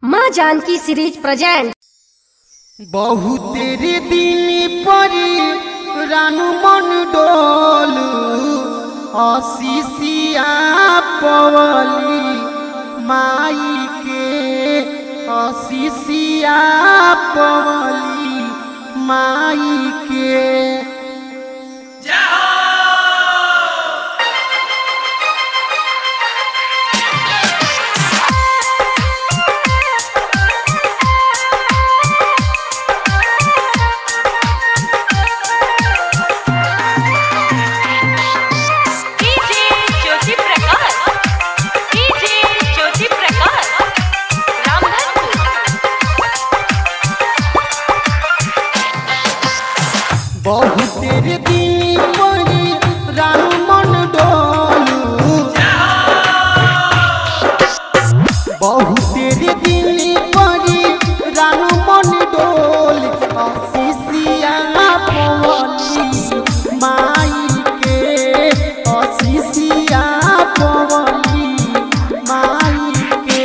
माँ Janaki series present बहुतेरे दिन परी रानू मन डोलू अशीसिया पवली माई के अशीसिया पवली माई के डीजे ज्योति प्रकाश डीजे ज्योति प्रकाश रामधनपुर बहुतेरे दिन परी रानू मन डोलू बहुतेरे दिन परी रानू मन डोल अशीसिया पवली माई के अशीसिया पवली माई के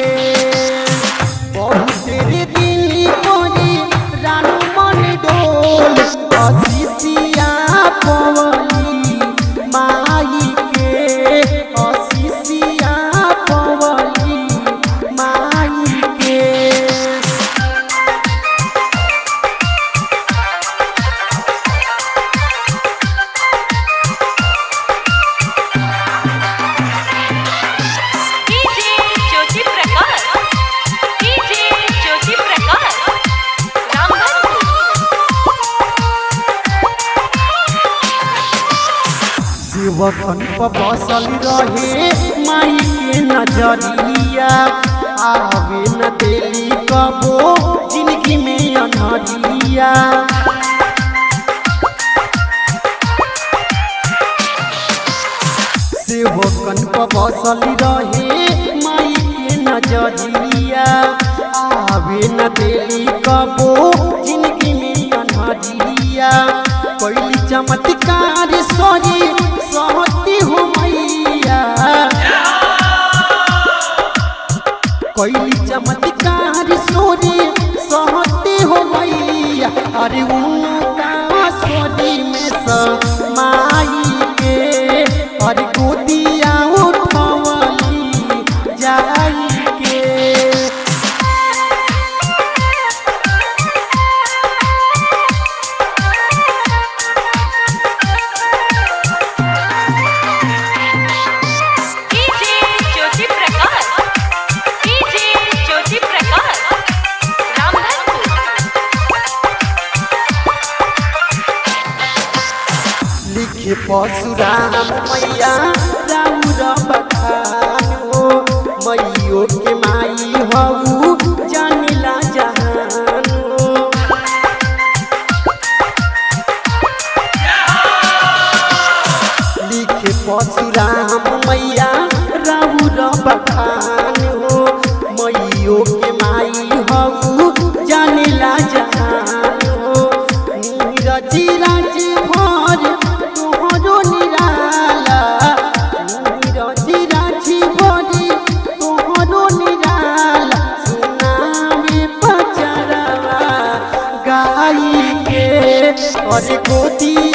बहुतेरे दिन परी रानू मन डोल अशीसिया पवली माई के अशीसिया पवली माई के डीजे ज्योति प्रकाश डीजे ज्योति प्रकाश रामधनपुर शिवखन पर बसल रहे माई के नजरिया आवे न देली कबो जिंदगी में अनहरिया शिवखन पर बसल रहे माई के नजरिया आवे न देली कबो जिंदगी में अनहरिया कैली चमत्कार सोरी सहती हो मैया कैली चमत्कार सोरी सहती हो मैया अरे उनका सोरी में समाई के अरे गोदिया उठवली जाई के डीजे ज्योति प्रकाश डीजे ज्योति प्रकाश रामधनपुर लिखे परशुराम मैया राउर बखान हो मैयो के माई हऊ जानिला जहान हो लिखे परशुराम मैया राउर बखान हो मैयो के माई हऊ जानिला जहान हो नीरज राज भर तोहरो निराला नीरज राज भर तोहरो निराला सुनावे पचरवा गाई के और गोदी